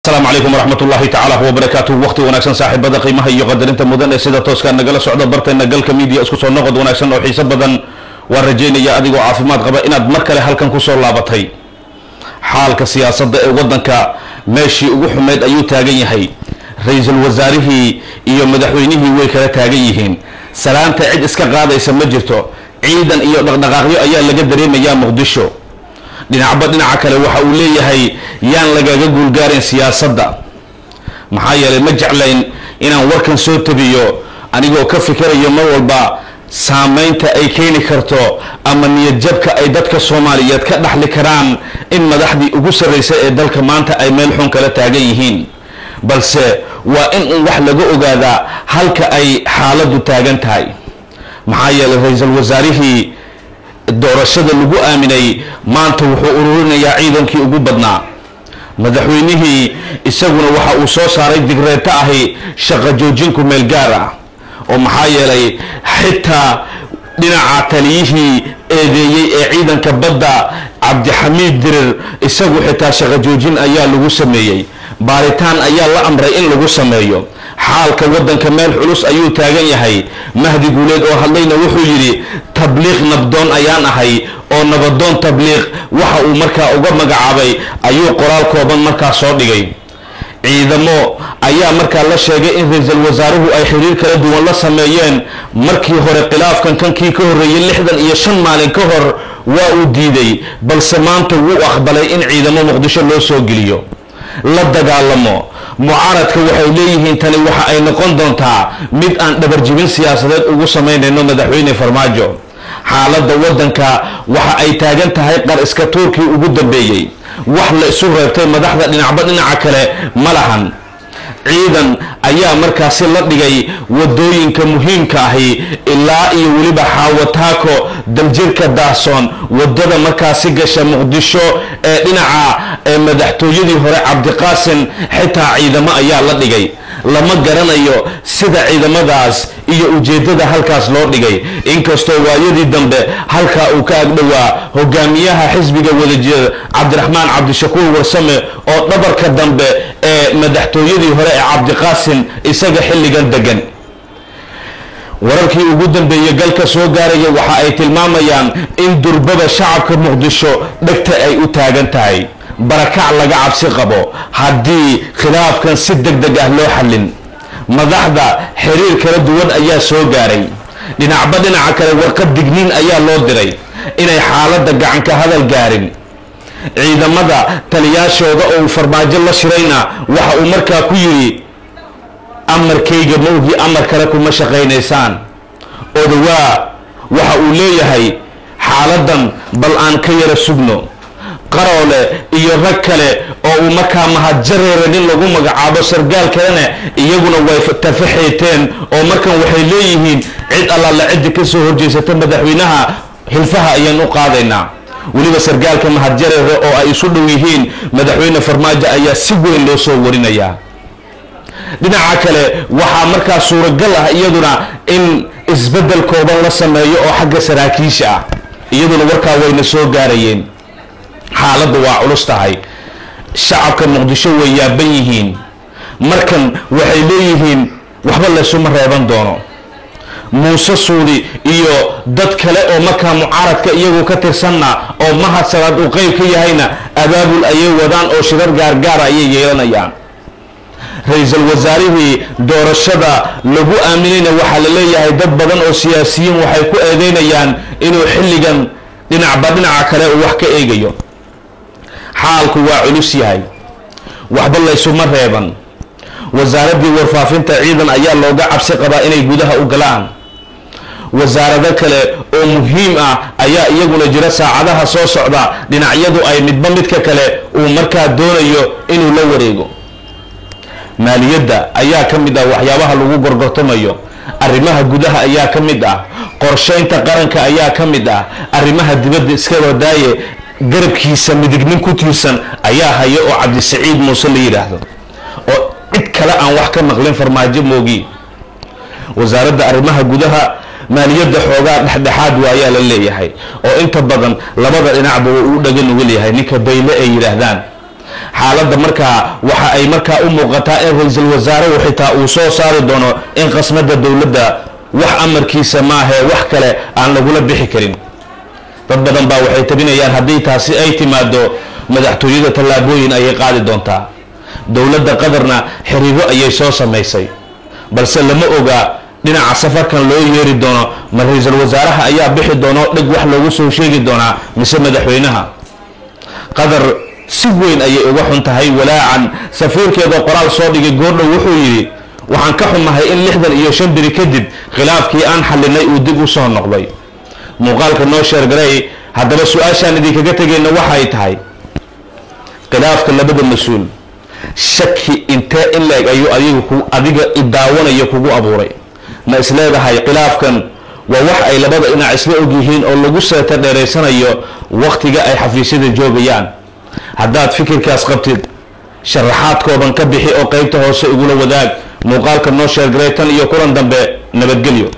asalaamu calaykum waraxmat ullahi tacaala wabarakaatuh waqti wanaagsan saaxiibada qiimaha iyo qadarinta mudan ee sida tooskaa nagala socda barteena galka media isku soo noqod wanaagsan oo xiiso badan waan rajaynaya adigoo caafimaad qaba inaad mar kale halkan kusoo laabatay xaalka siyaasadda ee waddanka meeshii ugu xumeyd ayuu taagan yahay ra-iisul wasaarihii iyo madaxweynihii way kala taagan yihiin salaanta cid iska qaadaysa ma jirto ciidan iyo dhaqdhaqaaqyo ayaa laga dareemayaa muqdisho dhinacba dhinaca kale waxa uu leeyahay yaan lagaga guulgaarin siyaasadda maxaa yeelay ma jeclayn inaan warkan soo tabiyo anigoo ka fikirayo mar walba saameynta ay keeni karto ama niyadjabka ay dadka soomaaliyeed ka dhaxli karaan in madaxdii ugu sarraysa ee dalka maanta ay meel xun kala taagan yihiin balse waa in un wax laga ogaadaa halka ay xaaladdu taagan tahay maxaa yeelay ra-iisul wasaarihii doorashada lagu aaminay maanta wuxuu ururinayaa ciidankii ugu badnaa madaxweynihii isaguna waxa uu soo saaray digreeto ahi shaqo joojinku meel gaar ah oo maxaa yeelay xitaa dhinaca taliyihii eedeeyey ee ciidanka badda cabdixamiid dirir isagu xitaa shaqo joojin ayaa lagu sameeyey baaritaan ayaa la amray in lagu sameeyo xaalka waddanka meel culus ayuu taagan yahay mahdi guuleed oo hadlayna wuxuu yidhi tabliiq nabdoon ayaan ahay oo nabadoon tabliiq waxa uu markaa uga magacaabay ayuu qoraal kooban markaa soo dhigay ciidamo ayaa markaa la sheegay in ra-iisul wasaaruhu ay xiriir kala duwan la sameeyeen markii hore khilaafkan kankii ka horreeyey lixdan iyo shan maalin ka hor waa uu diiday balse maanta wuu aqbalay in ciidamo muqdisho loo soo geliyo la dagaalamo mucaaradka waxay leeyihiin tani waxa ay noqon doontaa mid aan dhabarjibin siyaasadeed ugu samaynayno madaxweyne farmaajo xaaladda waddanka waxa ay taagan tahay qar iska tuurkii ugu dambeeyey wax la isu reebtay madaxda dhinacba dhinaca kale ma lahan ciidan ayaa markaasi la dhigay wadooyinka muhiimka ahi ilaa iyo weliba xaawataako daljirka daahsoon wadada markaasi gasha muqdisho ee dhinaca ee madaxtooyadii hore cabdiqaasim xitaa ciidamo ayaa la dhigay lama garanayo sida ciidamadaas iyo ujeeddada halkaas loo dhigay inkastoo waayadii dambe halkaa uu ka agdhowaa hogaamiyaha xisbiga wadajir cabdiraxmaan cabdishakuur warsame oo dhabarka dambe ee madaxtooyadii hore ee cabdiqaasim isaga xilligan degan wararkii ugu dambeeyey galka soo gaaraya waxa ay tilmaamayaan in durbada shacabka muqdisho dhegta ay u taagan tahay barakac laga cabsi qabo haddii khilaafkan si deg deg ah loo xallin madaxda xiriir kala duwan ayaa soo gaaray dhinacba dhinaca kale warqad digniin ayaa loo diray inay xaaladda gacanka hadal gaarin ciidamada taliyaashooda oo uu farmaajo la shirayna waxa uu markaa ku yidhi amarkayga mawgii amar kale kuma shaqaynaysaan odawaa waxa uu leeyahay xaaladan bal aan ka yara sugno qaroole iyo rag kale oo uu markaa mahadjareera nin lagu magacaabo sargaal kalena iyaguna way tafaxeeteen oo markan waxay leeyihiin cid allaala ciddi ka soo horjeysata madaxweynaha hilfaha ayaan u qaadaynaa weliba sargaalka mahadjareere oo ay isu dhow yihiin madaxweyne farmaajo ayaa si weyn loo soo warinayaa dhinaca kale waxaa markaa suuragal ah iyaduna in isbeddel kooban la sameeyo oo xagga saraakiisha ah iyaduna warkaa wayna soo gaarayeen xaaladdu waa culus tahay shacabka muqdisho way yaaban yihiin markan waxay leeyihiin waxba laysuma reeban doono muuse suudi iyo dad kale oo markaa mucaaradka iyagu ka tirsanna oo mahad salaad uu qeyb ka yahayna abaabul ayay wadaan oo shirar gaargaara ayay yeelanayaan ra-iisul wasaarihii doorashada lagu aaminayna waxaa la leeyahay dad badan oo siyaasiyiin waxay ku eedeynayaan inuu xilligan dhinacba dhinaca kale uu wax ka eegayo xaalku waa culus yahay waxba laysuma reeban wasaaraddii warfaafinta ciidan ayaa looga cabsi qabaa inay gudaha u galaan wasaarado kale oo muhiim ah ayaa iyaguna jira saacadaha soo socda dhinacyadu ay midba midka kale uu markaa doonayo inuu la wareego maaliyadda ayaa ka mid ah waxyaabaha lagu gorgortamayo arrimaha gudaha ayaa ka mid ah qorshaynta qaranka ayaa ka mid ah arrimaha dibadda iska wadaaye garabkiisa midignin ku tiirsan ayaa haya oo cabdisaciid muuse la yidhaahdo oo cid kale aan wax ka maqlin farmaajo moogi wasaaradda arrimaha gudaha maaliyadda xoogaa dhexdhexaad waayaa la leeyahay oo inta badan labada dhinacba uu dhaga nugul yahay ninka bayle ay yidhaahdaan xaaladda markaa waxa ay markaa u muuqataa in ra-iisul wasaaruhu xitaa uu soo saari doono in qasnada dowladda wax amarkiisa maahee wax kale aan lagula bixi karin dad badan baa waxay tabinayaan haddii taasi ay timaado madaxtooyada tallaabooyin ayay qaadi doontaa dowladda qatarna xiriiro ayay soo samaysay balse lama oga dhinaca safarkan loo yeeri doono ma ra-iisul wasaaraha ayaa bixi doono dhig wax loogu soo sheegi doonaa mise madaxweynaha qatar si weyn ayay uga xun tahay walaacan safiirkeeda qoraal soo dhigay goordhow wuxuu yidhi waxaan ka xumahay in lixdan iyo shan biri kadib khilaafkii aan xalinay uu dib u soo noqday muuqaalka noo sheergaray haddaba su-aashaan idinkaga tegayna waxay tahay khilaafka labada mas-uul shaki intee in la-eg ayuu adiga ku adiga idaawanayo kugu abuuray ma isleedahay khilaafkan waa wax ay labada dhinac isla og yihiin oo lagu seeta dheeraysanayo wakhtiga ay xafiisyada joogayaan haddaad fikirkaas qabtid sharaxaad kooban ka bixi oo qeybta hoose igula wadaag muuqaalka noo sheergaray tan iyo kulan dambe nabadgelyo